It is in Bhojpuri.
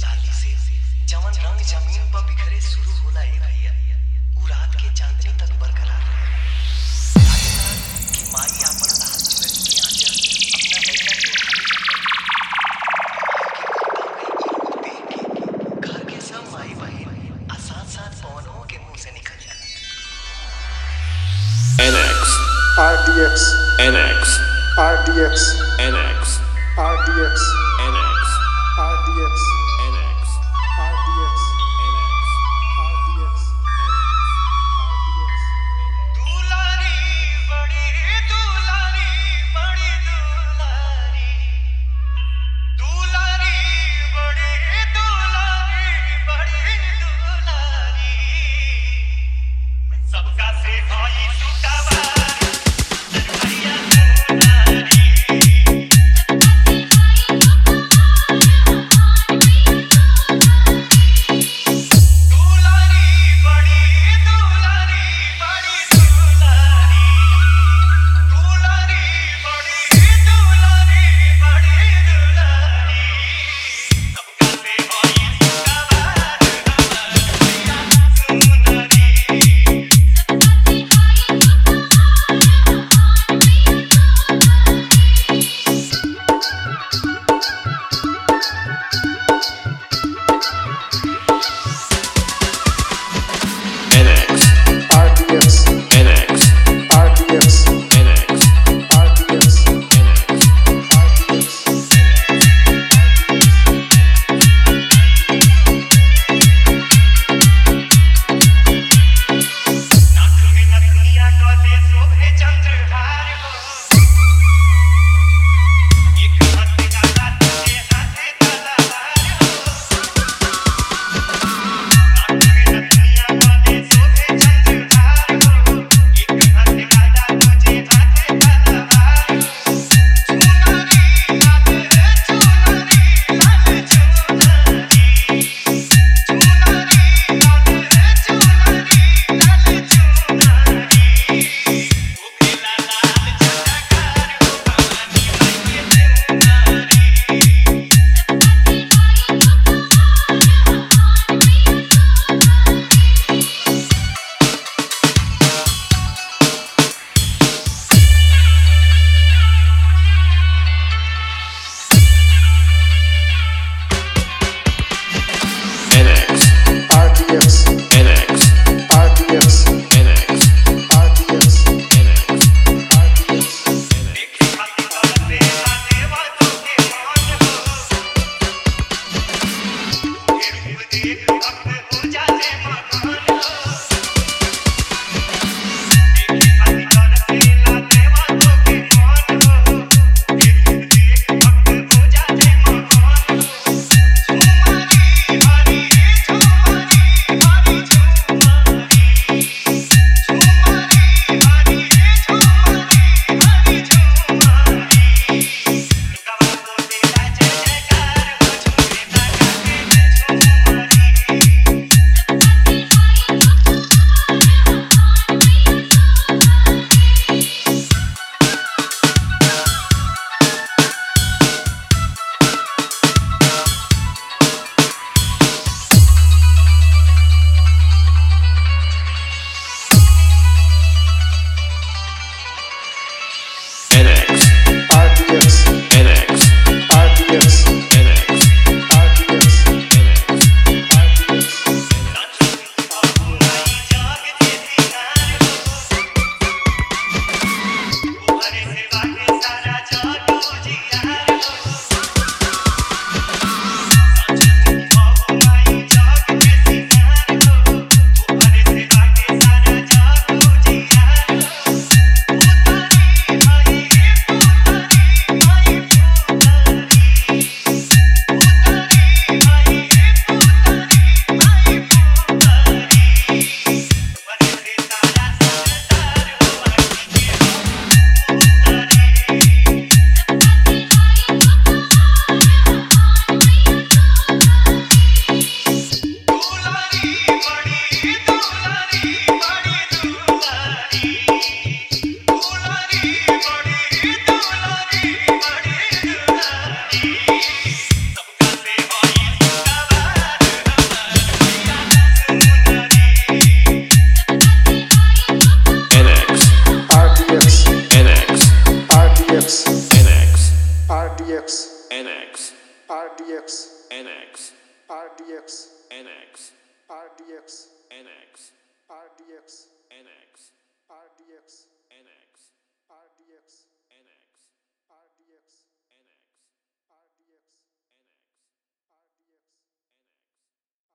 साली से जवन रंग जमीन पर बिखरे शुरू होला ए भैया उ रात के चांदनी तक बरकरार रहे लागेला कि माई आपन लाल चुनरी के आंचल अपना लइका के ओढ़ावे माई के कोपा में ई रूप देख के घर के सब माई बहिन आ साथ साथ पवनों के मुंह से निकल जाला NX, RDX, NX, RDX, NX, RDX, NX, RDX, NX, RDX, RDX, RDX. दुलारी बड़ी दुलारी बड़ी दुलारी दुलारी बड़ी दुलारी बड़ी दुलारी सबका से भाई सुटावारी भैया दुलारी दुलारी बड़ी दुलारी बड़ी दुलारी दुलारी बड़ी दुलारी बड़ी दुलारी सबका से भाई सुटावारी भैया दुलारी NX, RDX, NX, RDX, NX, RDX, NX. RDX. नाक में नथुनिया गले शोभे चंद्रहार हो एक हाथ गाला दूजे हाथे तलवार हो नाक में नथुनिया गले शोभे चंद्रहार हो एक हाथ गाला दूजे हाथे तलवार हो चुनरी लाल चुनरी लाल चुनरी चुनरी लाल चुनरी लाल चुनरी ओखेला लाल चटकार हो भवानी माई के चुनरी NX, RDX, NX, RDX, NX, RDX, NX, RDX. देखे खाती करते आते वालों के मान हो ये रूप देख भक्त हो जाते मकान हो देखे खाती करते आते वालों के मान हो ये रूप देख भक्त हो जाते मकान हो झुमारी हरी झुमारी हरी झुमारी झुमारी हरी झुमारी हरी झुमारी लुकावा बोले जय जयकार हो झूमे लगा के झुमारी NX, RDX, NX, RDX, NX, RDX, NX. RDX. Thank NX, RDX, NX, RDX, NX, RDX, NX, RDX. NX.